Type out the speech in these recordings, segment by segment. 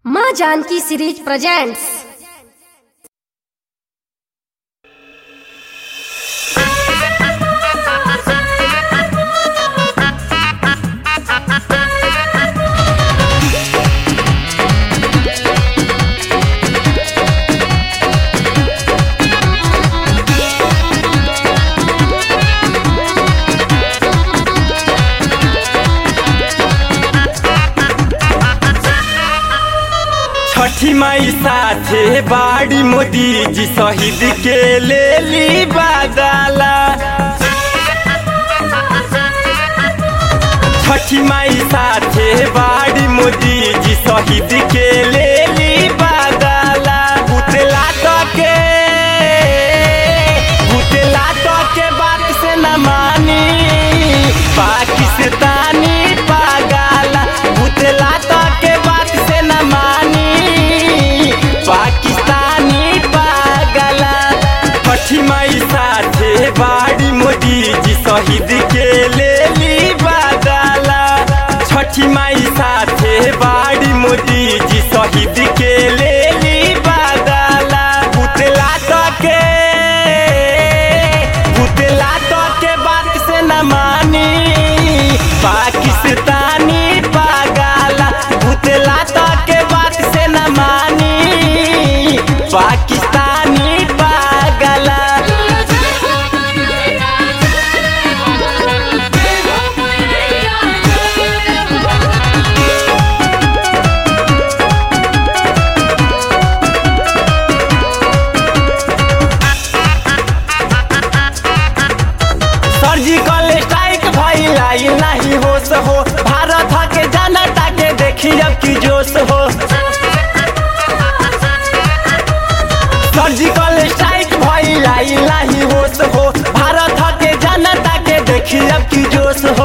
माँ Janaki series presents छठी माई साथे बाड़ी मोदी जी शहीद के ले ली बादाला छठी माई साथे बाड़ी मोदी जी शहीद के ले ली बादाला बुतला के बुतला के बात से न मानी पाकिस्तानी पागला बुतला के बात से न मानी पाकिस्तानी पागला छठी माई साथे बाड़ी मोदी जी शहीद के ले ली बादला छठी माई साथे बाड़ी मोदी जी शहीद के ले ली बादला पुतला के पुतला के बात से न मानी पाकिस्तानी पागला पुतला के बात से न मानी पाकिस्तानी पागला सर्जिकल स्ट्राइक भइलाई नाही होश हो भारत के जनता के देखी अब की जोश हो सर्जिकल स्ट्राइक भइलाई नाही होश हो भारत के जनता के देखी अब की जोश हो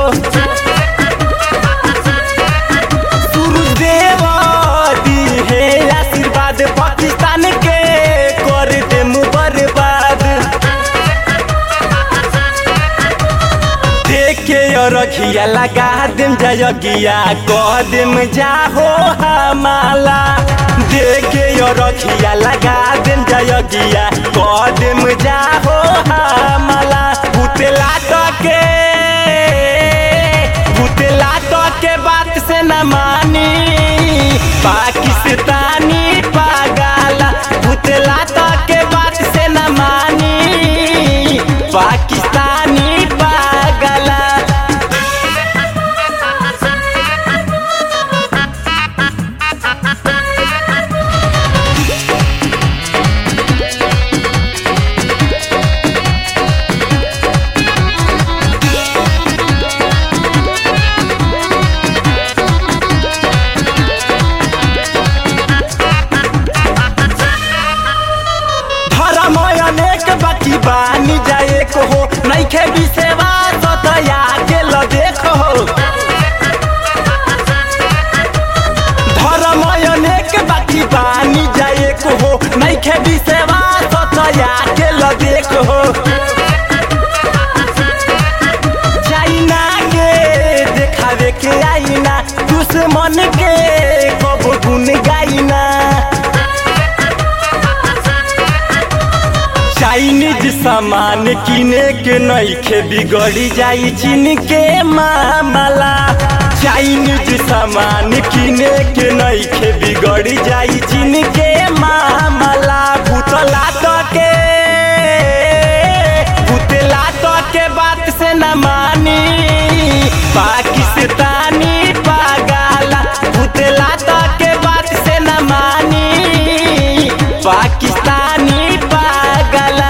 सूरजदेव दी है आशीर्वाद पाकिस्तान के कर दे बर्बाद देखे रखिया लगा देम जयगिया कह देम जाहो हमाला देखे रखिया लगा देम जयगिया कह देम जाहो हमाला भूतला के भूतला के बात से न मानी पाकिस्तानी पागला भूतला के बात से न मानी पाकिस्तानी पागला धर्म अनेक बाकी बानी जाए को हो नैखे विसेवा सतया के ल देखो धर्म अनेक बाकी बानी जाए को हो नैखे विसेवा सतया के ल देखो चाइना के देखावे के आईना दुश्मन के कब गुन गाइना चाइनीज सामान किने के नइखे बिगड़ी जाई चीन के मामला चाइनीज सामान किने के नइखे बिगड़ी जाई चीन के मामला भूतला के भूतला के बात से न मानी पाकिस्तानी पागला भूतला के बात से न मानी पाकिस्तानी पागला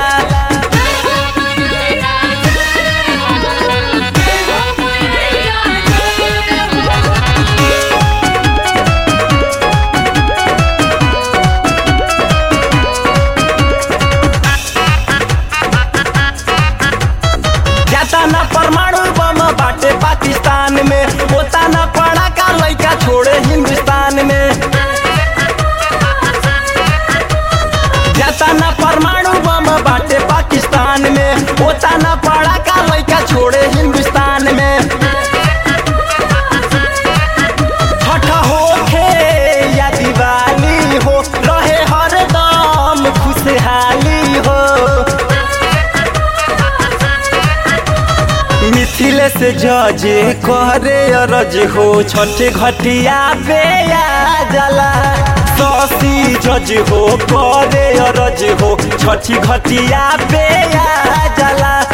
जाता ना परमाणु बम बाटे पाकिस्तान में होता ना पड़ा का लड़का छोड़े हिंदुस्तान में जाता ना परमाणु बम बाटे पाकिस्तान में होता ना पड़ा का लड़का छोड़े हिंदुस्तान में छठ होखे या दिवाली से जजे करे अरज हो छठे घटिया पे आ जाला ससी जज हो करे अरज हो छठी घटिया पे आ जाला